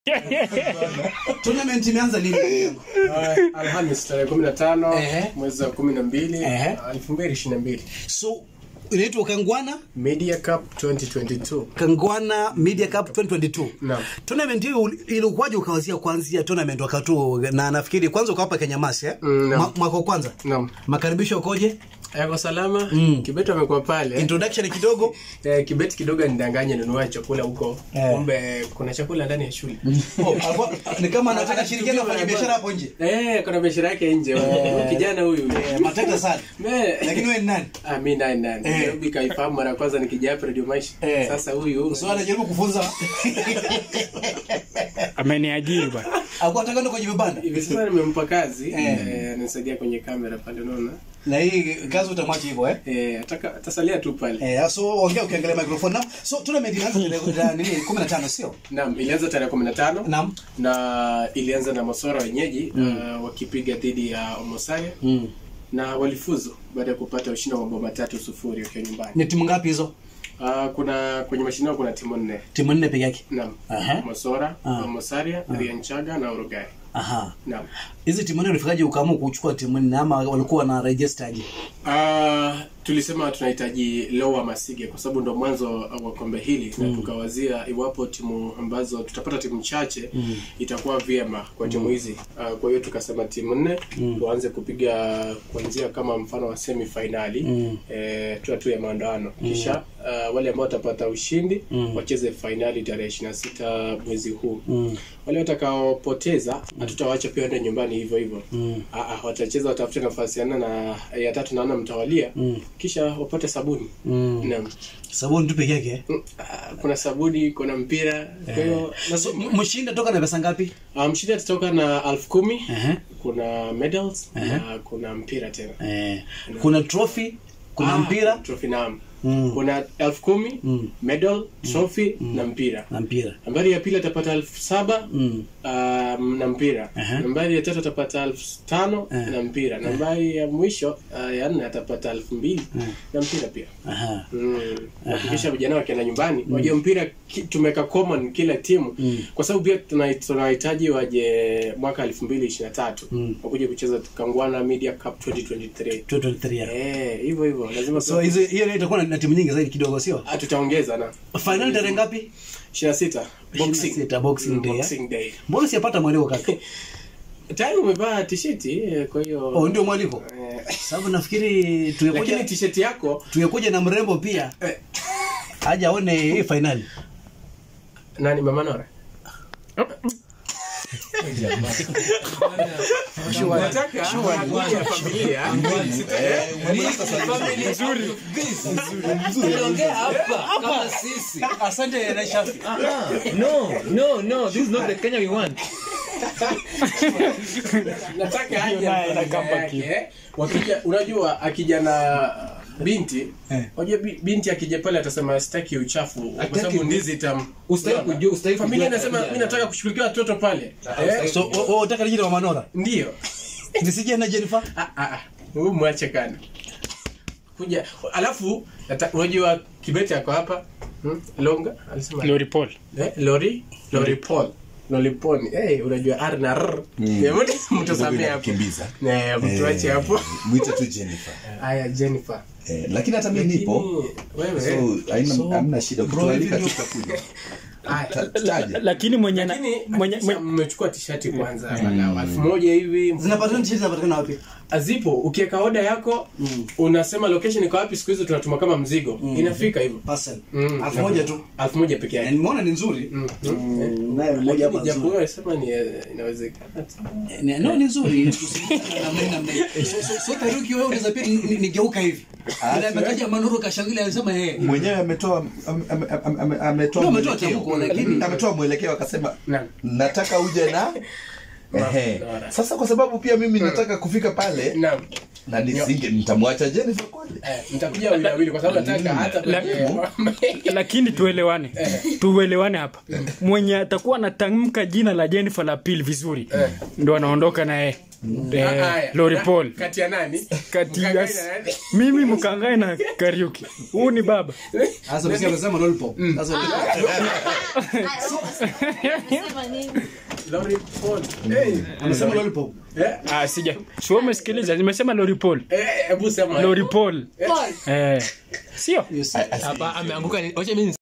tournament imeanza lini Uh, Alhamis tarehe kumi na tano Ehe. mwezi wa kumi na mbili Ehe. elfu mbili ishirini na mbili so inaitwa kangwana Media Cup 2022 kangwana media cup 2022 Naam. tournament hiyo ilikuwaje ukawazia kuanzia tournament wakati huo na nafikiri kwanza ukawapa kenya masi eh? Mm, naam. Ma- mwaka wa kwanza Naam. makaribisho ukoje yako salama Mm. Kibeti amekuwa pale introduction kidogo eh, Kibeti kidogo nidanganye nunua chakula huko Eh. kumbe kuna chakula ndani ya shule oh, alikuwa- ni kama anataka shirikiana kufanya biashara hapo nje eh, kuna biashara yake nje Huyu kijana huyu Eh, matata sana Me- lakini wewe ni nani Ah, mi nani nani Eh. Nairobi kaifahamu mara ya kwanza nikija hapa Radio Maisha Eh. sasa huyu so anajaribu kufunza ameniajiri bwana alikuwa anataka ndo kwenye vibanda hivi sasa nimempa kazi Eh. eh, anasaidia kwenye kamera pale unaona na hii kazi utamwacha hivyo eh eh, ataka atasalia tu pale Eh, so ongea ukiangalia microphone now. So tournament inaanza tarehe ya nini 15 sio? Naam, ilianza tarehe 15 Naam. na ilianza na Mosora wenyeji uh, wakipiga dhidi ya Omosaria Mm. na walifuzu baada ya kupata ushindi wa mabao matatu sufuri wakiwa nyumbani. Ni timu ngapi hizo? Uh, kuna kwenye mashindano kuna timu nne. Timu nne peke yake. Naam. Aha. Mosora, Ah. Omosaria, Rianchaga na Urugai. Aha. Naam. Hizi timu nne ulifikaje ukaamua kuchukua timu nne ama walikuwa na register aje? Uh, tulisema tunahitaji Lower Masige kwa sababu ndo mwanzo wa kombe hili na tukawazia iwapo timu ambazo tutapata timu chache itakuwa vyema kwa timu hizi. Uh, kwa hiyo tukasema timu nne tuanze kupiga kuanzia kama mfano wa semi finali Mm. eh, tu tu ya maandano kisha uh, wale ambao watapata ushindi wacheze finali tarehe 26 mwezi huu Mm. wale watakaopoteza hatutawacha pia waende nyumbani hivyo hivyo Mm. Ah, ah, watacheza watafute nafasi ya nne na ya tatu naona mtawalia Mm. kisha wapate sabuni Mm. naam Sabuni tu peke yake. Mm, ah, kuna sabuni kuna mpira kwa hiyo So lazima m- mshindi atoka na pesa ngapi? Ah, mshindi atatoka na elfu kumi Ehe. kuna medals Ehe. na kuna mpira tena Eh, kuna trophy, kuna Ah, mpira trophy naam Mm. kuna elfu kumi Mm. medal trophy na mpira na mpira. nambari ya pili atapata elfu saba Mm. um, na mpira Aha. nambari ya tatu atapata elfu tano Eh. na mpira nambari ya mwisho uh, ya nne atapata elfu mbili na mpira pia Aha. Mm. Hakikisha vijana wakienda nyumbani wajue mpira ki- tumeka common kila timu Mm. kwa sababu pia tuna- tunawahitaji waje mwaka elfu mbili ishirini na tatu Mm. wakuja kucheza Kangwana Media Cup 2023 223. Eh, hivyo hivyo lazima So hizo hiyo ndio itakuwa na- na timu nyingi zaidi kidogo sio? Ah, tutaongeza na Final tarehe ngapi? 26 boxing 26, boxing Mm, day, eh? boxing day Mbona sijapata mwaliko kaka? tayari umevaa tisheti eh, kwa hiyo Oh, ndio mwaliko. eh, Sababu nafikiri lakini tungekuja tisheti yako tungekuja na mrembo pia eh, aje aone hii finali. nani mama Nora nataka hadithi ya familia Tuliongea hapa kama sisi. Asante na Shafi. No, no, no, this is not the Kenya we want. nataka aje naye na anakaa familia baki. yake, wakija unajua akija na binti Eh. unajua bi- binti akija pale atasema sitaki uchafu kwa Hataki sababu u- ndizi tam Ustahili kujua, ustahili familia kujua inasema tabia. mimi nataka kushughulikia watoto pale eh, So wewe unataka nijine wa Manora? ndio Nisije na Jennifer? Ah, ah, ah. Huyu mwache kana kuja alafu nata- unajua kibeti ako hapa hmm? longa alisema lori paul eh, lori lori paul loliponi hey, unajua r na r mtusamee hapo kimbiza Eh, mtuache hapo mwite tu jennifer haya jennifer eh, lakini hata mi nipo wewe so haina So, hamna shida bro, ukitualika hivi tu tutakuja haya. Ta- tutaja lakini mwenye na- lakini mwenye hakikisha mwenye- mmechukua tishati kwanza angalau elfu moja hivi Zinapatikana t-shirt zinapatikana wapi? azipo ukiweka oda yako unasema location iko wapi siku hizo tunatuma kama mzigo inafika hivyo Parcel. Mm. Elfu moja tu. elfu moja peke Na yake Nimeona ni nzuri. Mm. Mm, Naye mmoja Lakini hapa japo nzuri. wewe sema ni eh, inawezekana tu. Eh, ni- No ni nzuri. Tusikilizane na mimi na mimi. So so so Taruki wewe unaweza pia ni- ni- nigeuka hivi. Ila ametaja Manoro kashangilia alisema eh. mwenyewe ametoa am- am- am- am- ametoa No, ametoa mwelekeo. tamko, lakini- ametoa mwelekeo akasema Naam. nataka uje na Ehe. Bora. sasa kwa sababu pia mimi nataka kufika pale Naam. na nisinge nitamwacha jennifer kweli Eh, nitakuja wawili wawili kwa sababu nataka hata kwenye lakini tuelewane tuelewane hapa mwenye atakuwa anatamka jina la jennifer la pili vizuri ndo anaondoka na yeye eh, haya. Lori Na- Paul kati ya nani kati ya Mkangai na nani? mimi mkangae na Kariuki huu ni baba Sasa msikia amesema lollipop. Sasa Unasema nini? Lori Paul Eh, amesema lollipop. eh, ah, sija sio umesikiliza nimesema Lori Paul eh, hebu sema Lori Paul Paul. eh, sio Yes. Hapa ameanguka ni- wacha mimi